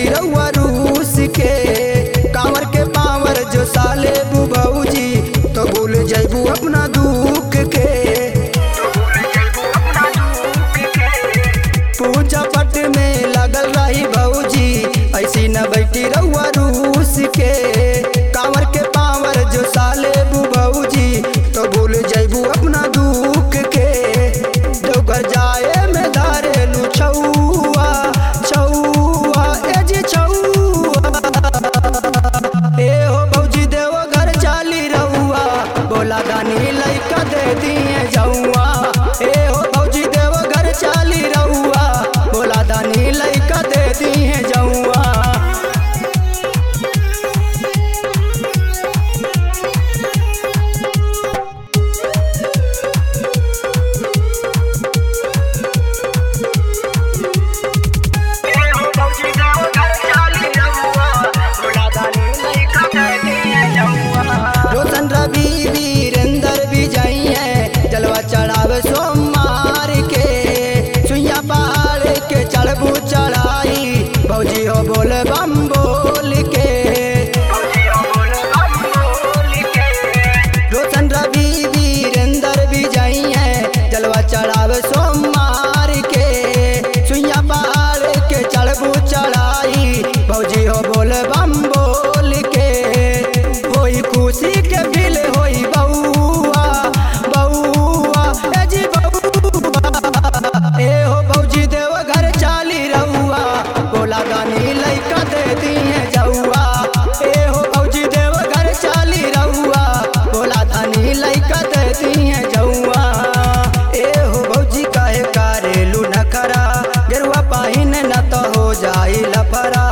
बैठी रउआ रूस के कांवर के पावर जो साले बुबौजी तो भूल जैबू अपना दुख के पूजा पट में लगल रही भौजी ऐसी न बैठी रउआ रूस के कांवर के पावर जो साले बुबौजी तो भूल जैबू अपना दुख के देवघर जाए में धारेलू छौआ छौआ ए जी छौआ ए हो भौजी देव घर चाली रहुआ बोला गानी लइका दे दिए जौआ ए हो भौजी देव घर चाली रहुआ बोला दानी लइका दे दिए जौआ रोशन रवि वीरेंद्र भी जाई है जलवा चढ़ावे सोमवार के सुइया पहाड़ के चढ़बू चढ़ाई भौजी हो बोल बम बोल के रोशन रवि वीरेंद्र भी जाई है जलवा चढ़ावे सोमवार के सुइया पहाड़ के चढ़बू चढ़ाई भौजी हो बोल बम बोल के होई खुशी के बिल होई बउआ बउआ ए जी बउआ ए हो भौजी देव घर चाली रउआ बोला गानी लइका दे दिए जौआ ए हो भौजी देव घर चाली रउआ बोला धानी लइका दे दिए जौआ ए हो भौजी काहे कारेलू नखरा गेरुआ पाहिन न तो हो जाई लफरा